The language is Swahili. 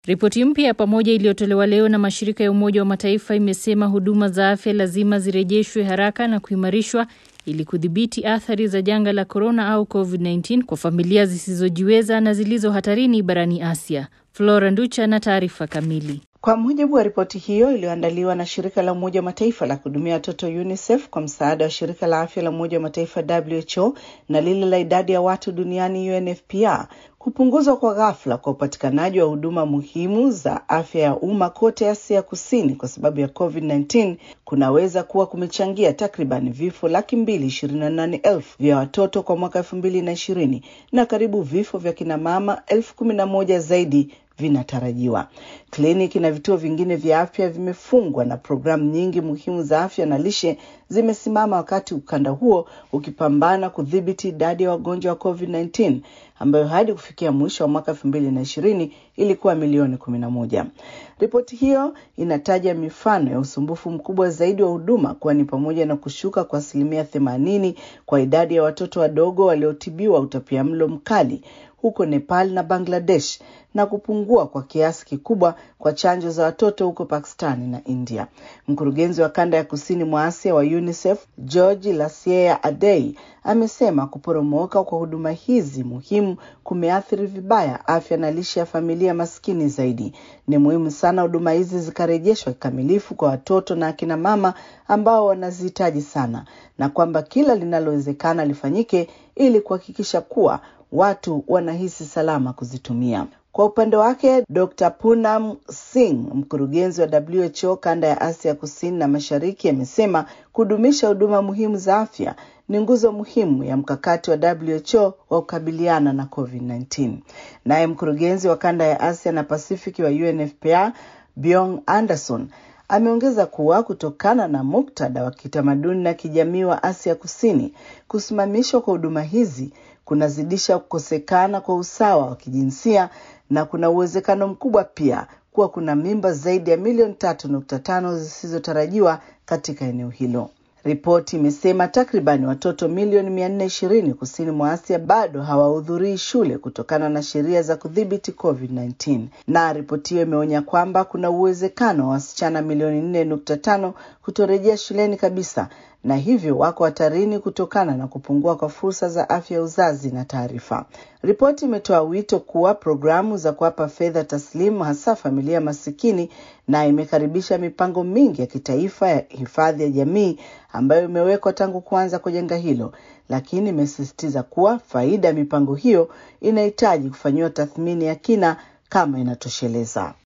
Ripoti mpya ya pamoja iliyotolewa leo na mashirika ya Umoja wa Mataifa imesema huduma za afya lazima zirejeshwe haraka na kuimarishwa ili kudhibiti athari za janga la korona au COVID-19 kwa familia zisizojiweza na zilizo hatarini barani Asia. Flora Nducha na taarifa kamili. Kwa mujibu wa ripoti hiyo iliyoandaliwa na shirika la Umoja wa Mataifa la kuhudumia watoto UNICEF kwa msaada wa shirika la afya la Umoja wa Mataifa WHO na lile la idadi ya watu duniani UNFPA, kupunguzwa kwa ghafla kwa upatikanaji wa huduma muhimu za afya ya umma kote Asia Kusini kwa sababu ya COVID-19 kunaweza kuwa kumechangia takriban vifo laki mbili ishirini na nane elfu vya watoto kwa mwaka elfu mbili na ishirini na karibu vifo vya kinamama elfu kumi na moja zaidi vinatarajiwa. Kliniki na vituo vingine vya afya vimefungwa na programu nyingi muhimu za afya na lishe zimesimama, wakati ukanda huo ukipambana kudhibiti idadi ya wagonjwa wa COVID-19 ambayo hadi kufikia mwisho wa mwaka elfu mbili na ishirini ilikuwa milioni kumi na moja. Ripoti hiyo inataja mifano ya usumbufu mkubwa zaidi wa huduma kuwa ni pamoja na kushuka kwa asilimia themanini kwa idadi ya watoto wadogo waliotibiwa utapiamlo mkali huko Nepal na Bangladesh na kupungua kwa kiasi kikubwa kwa chanjo za watoto huko Pakistani na India. Mkurugenzi wa kanda ya kusini mwa Asia wa UNICEF George Lasiea Adei amesema kuporomoka kwa huduma hizi muhimu kumeathiri vibaya afya na lishe ya familia maskini zaidi. Ni muhimu sana huduma hizi zikarejeshwa kikamilifu kwa watoto na akina mama ambao wanazihitaji sana, na kwamba kila linalowezekana lifanyike ili kuhakikisha kuwa watu wanahisi salama kuzitumia. Kwa upande wake Dr. Punam Singh, mkurugenzi wa WHO kanda ya Asia kusini na mashariki, amesema kudumisha huduma muhimu za afya ni nguzo muhimu ya mkakati wa WHO wa kukabiliana na COVID-19. Naye mkurugenzi wa kanda ya Asia na Pasifiki wa UNFPA Byong Anderson ameongeza kuwa kutokana na muktadha wa kitamaduni na kijamii wa Asia Kusini, kusimamishwa kwa huduma hizi kunazidisha kukosekana kwa usawa wa kijinsia na kuna uwezekano mkubwa pia kuwa kuna mimba zaidi ya milioni tatu nukta tano zisizotarajiwa katika eneo hilo. Ripoti imesema takribani watoto milioni mia nne ishirini kusini mwa Asia bado hawahudhurii shule kutokana na sheria za kudhibiti COVID-19, na ripoti hiyo imeonya kwamba kuna uwezekano wa wasichana milioni nne nukta tano kutorejea shuleni kabisa na hivyo wako hatarini kutokana na kupungua kwa fursa za afya ya uzazi na taarifa. Ripoti imetoa wito kuwa programu za kuwapa fedha taslimu hasa familia masikini, na imekaribisha mipango mingi ya kitaifa ya hifadhi ya jamii ambayo imewekwa tangu kuanza kwa janga hilo, lakini imesisitiza kuwa faida ya mipango hiyo inahitaji kufanyiwa tathmini ya kina kama inatosheleza.